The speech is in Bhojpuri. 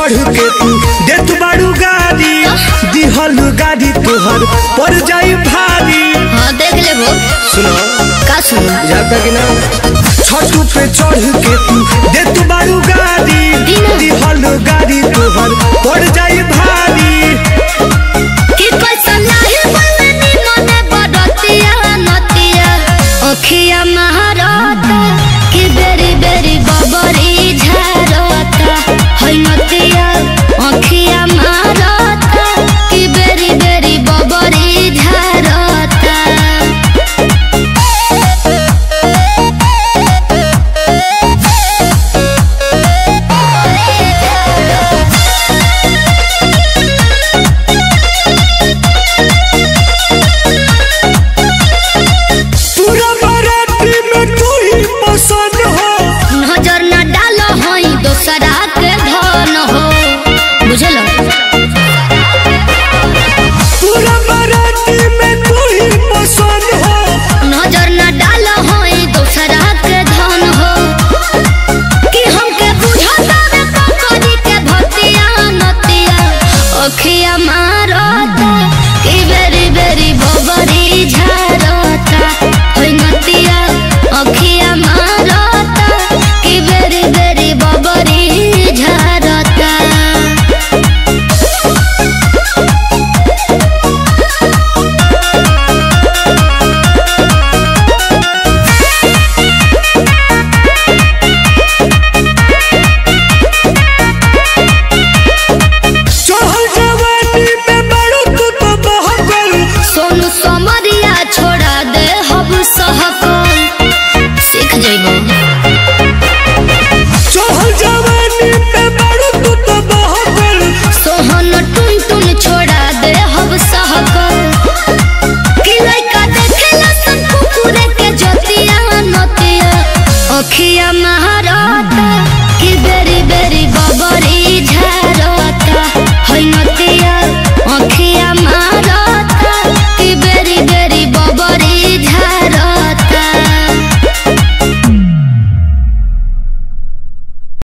चढ़ के तू देत बाड़ू गाड़ी दिहल गाड़ी तोहर पड़ जाई भारी हाँ देख ले वो सुनो का सुनो जाता कि ना छठ पे चढ़ के तू देत बाड़ू गाड़ी दिना। दिहल गाड़ी तोहर पड़ जाई